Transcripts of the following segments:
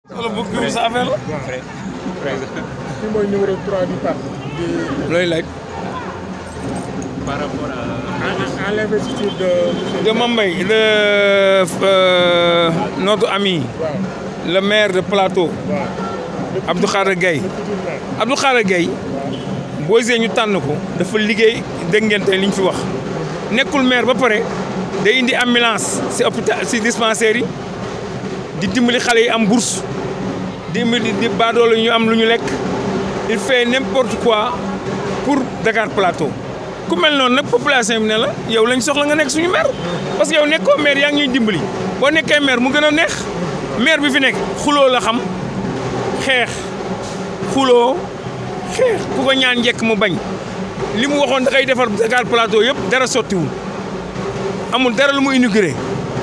wala bëgg sa affaire la. kii mooy numéro 3 du parti. looy laaj. par rapport à. à l'investiture de. de Mambay de euh, notre ami. waaw le maire de Plateau. waaw. Abdou Khadre Gaye Abdou Khadre Gaye boo gisee ñu tànn ko dafa liggéey dégg ngeen tey li ñu fi wax nekkul maire ba pare day indi ambulance si hôpital si dispensaire yi di dimbali xale yi am bourse dimbali di baadoolo ñu am lu ñu lekk il fait n'importe quoi pour Dakar Plateau ku mel noonu nag population bi ne la yow lañ soxla nga nekk suñu maire parce que yow nekkoo maire yaa ngi ñuy dimbali boo nekkee maire mu gën a neex maire bi fi nekk xuloo la xam xeex xuloo xeex ku ko ñaan njëkk mu bañ li mu waxoon da koy defar Dakar Plateau yëpp dara sottiwul amul dara lu mu inauguré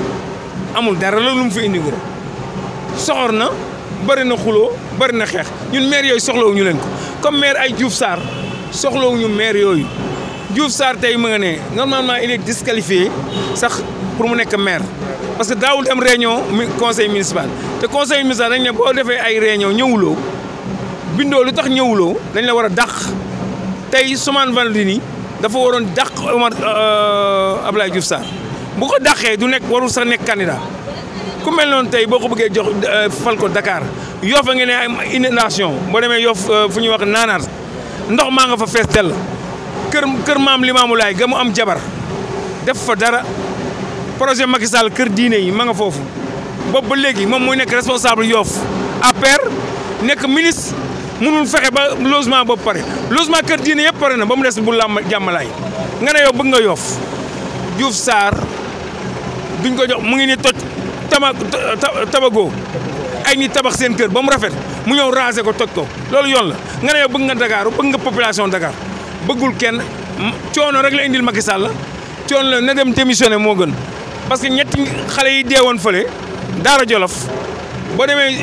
amul dara lu mu fi inauguré soxor na bëri na xuloo bëri na xeex ñun maire yooyu soxlawuñu leen ko comme maire ay Diouf Sarr soxlawuñu maire yooyu Diouf Sarr tey mu nga ne normalement il est disqualifié sax pour mu nekk maire parce que daawul dem réunion mi conseil municipal te conseil municipal dañ ne boo defee ay réunion ñëwuloo bindoo lu tax ñëwuloo dañ la war a dàq tey Soumane Valdini dafa waroon dàq Omar Abdoulaye Diouf Sarr bu ko dàqee du nekk warul sax nekk candidat ku mel noonu tey boo ko bëggee jox fal ko Dakar Yoff a ngi ne ay inondation boo demee Yoff fu ñuy wax naanaat ndox maa nga fa fees dell kër kër maam Limaamu Laay ga mu am jabar def fa dara projet Macky Sall kër diine yi ma nga foofu boobu ba léegi moom muy nekk responsable Yoff APR nekk ministre mënul fexe ba logement boobu pare logement kër diine yëpp pare na ba mu des bu làmb jàmmalaay nga ne yow bëgg nga Yoff Diouf Sarr duñ ko jox mu ngi ni toj tama tabago ay nit tabax seen kër ba mu rafet mu ñëw raser ko toj ko loolu yoon la nga ne yow bëgg nga Dakar bëgg nga population Dakar bëggul kenn coono rek la indil Macky Sall coono la na dem démissionné moo gën parce que ñetti xale yi deewoon fële Daara Jolof boo demee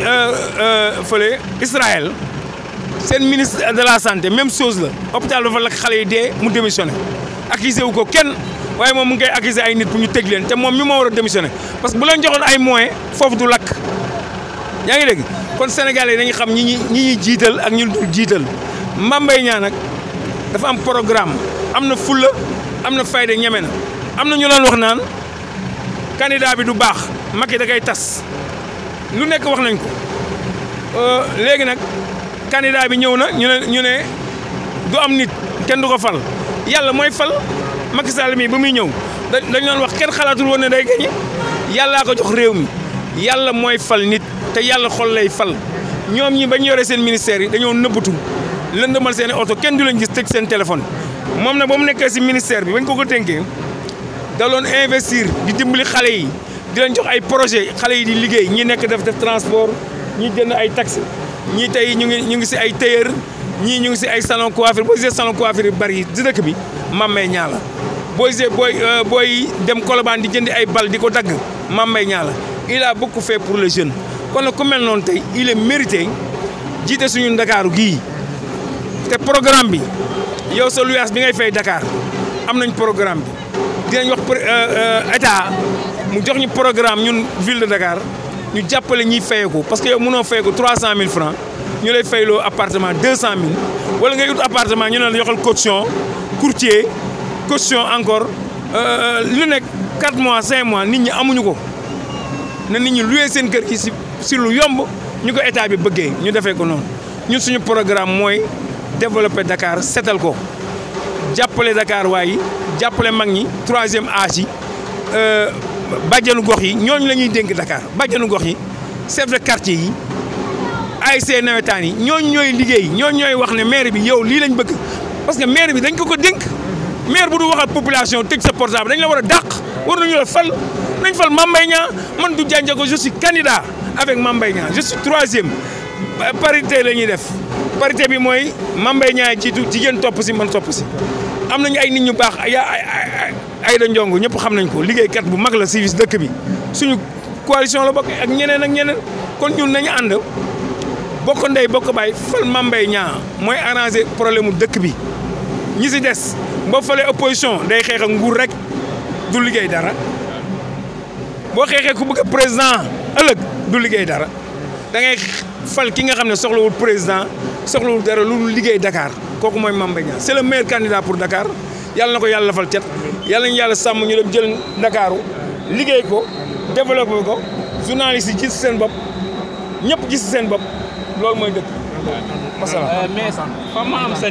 fële Israël seen ministre de la santé même chose la hôpital dafa lakk xale yi dee mu démissionné accusé wu ko kenn waaye moom mu ngi koy accusé ay nit pour ñu tëj leen te moom mi moo war a démissionné parce que bu leen joxoon ay moyens foofu du lakk yaa ngi dégg kon Sénégalais yi dañuy xam ñi ñi ñi ñuy jiital ak ñu dul jiital Mbaye Niang nag dafa am programme am na fulla am na fayda ñeme na am na ñu doon wax naan candidat bi du baax Macky da koy tas lu nekk wax nañ ko léegi nag candidat bi ñëw na ñu ne ñu ne du am nit kenn du ko fal yàlla mooy fal Macky Sall mi ba muy ñëw dañ doon wax kenn xalaatul woon ne day gañe yàllaa ko jox réew mi yàlla mooy fal nit te yàlla xol lay fal ñoom ñi bañ yore seen ministère yi dañoo nëbbatu lëndëmal seen i oto kenn du leen gis tëj seen téléphone moom nag ba mu nekkee si ministère bi bañ ko ko tënkee da doon investir di dimbali xale yi di leen jox ay projet xale yi di liggéey ñi nekk def def transport ñi jënd ay taxi ñii tey ñu ngi ñu ngi si ay tailleur ñii ñu ngi si ay salon coiffure boo gisee salon coiffure yu bari yi di dëkk bi Mambay Niang la boo gisee booy booy dem Colobane di jëndi ay bal di ko dagg Mambay Niang la il a beaucoup fait pour les jeunes kon nag ku mel noonu tey il est mérité jiite suñu ndakaaru gii te programme bi yow sa luyaas bi ngay fay Dakar am nañ programme bi dinañ wax état mu jox ñu programme ñun ville de Dakar ñu jàppale ñiy fayeeku parce que yow mënoo fayeeku 300000 francs ñu lay fayloo appartement 200000 wala ngay ut appartement ñu ne la yoxal caution courtier caution encore lu nekk 4 mois 5 mois nit ñi amuñu ko na nit ñi loué seen kër gi si si lu yomb ñu ko état bi bëggee ñu defee ko noonu ñun suñu programme mooy développer Dakar setal ko jàppale Dakar waaye jàppale mag ñi troisième âge yi bàjjanu gox yi ñooñu la ñuy dénk Dakar bàjjanu gox yi chef de quartier yi ASC nawetaan yi ñooñu ñooy liggéey ñooñu ñooy wax ne maire bi yow lii lañ bëgg parce que maire bi dañ ko ko dénk maire bu du waxal population tëj sa portable dañ la war a dàq war nañu la fal nañ fal Mambay Niang man du jànjago je suis candidat avec Mambay Niang je suis troisième parité la ñuy def parité bi mooy Mambay Niang jiitu jigéen topp si man topp si am nañu ay nit ñu baax ay ay da njongo ñëpp xam nañ ko liggéeykat bu mag la si dëkk bi suñu coalition la bokk ak ñeneen ak ñeneen kon ñun nañu ànd bokk ndey bokk baay fal Mambay Niang mooy arranger problème mu dëkk bi ñi si des boo falee opposition day xeex ak nguur rek du liggéey dara boo xeexee ku bëgg président ëllëg du liggéey dara da ngay fal ki nga xam ne soxlawul président soxlawul dara lu liggéey Dakar kooku mooy Mame Mbaye Niang c'est le meilleur candidat pour Dakar yàlla na ko yàlla fal cet yàlla ñu yàlla sàmm ñu dem jël Dakaru liggéey ko développé ko journalistes yi gis seen bopp ñëpp gis seen bopp loolu mooy dëkk masala mais fa ma am sa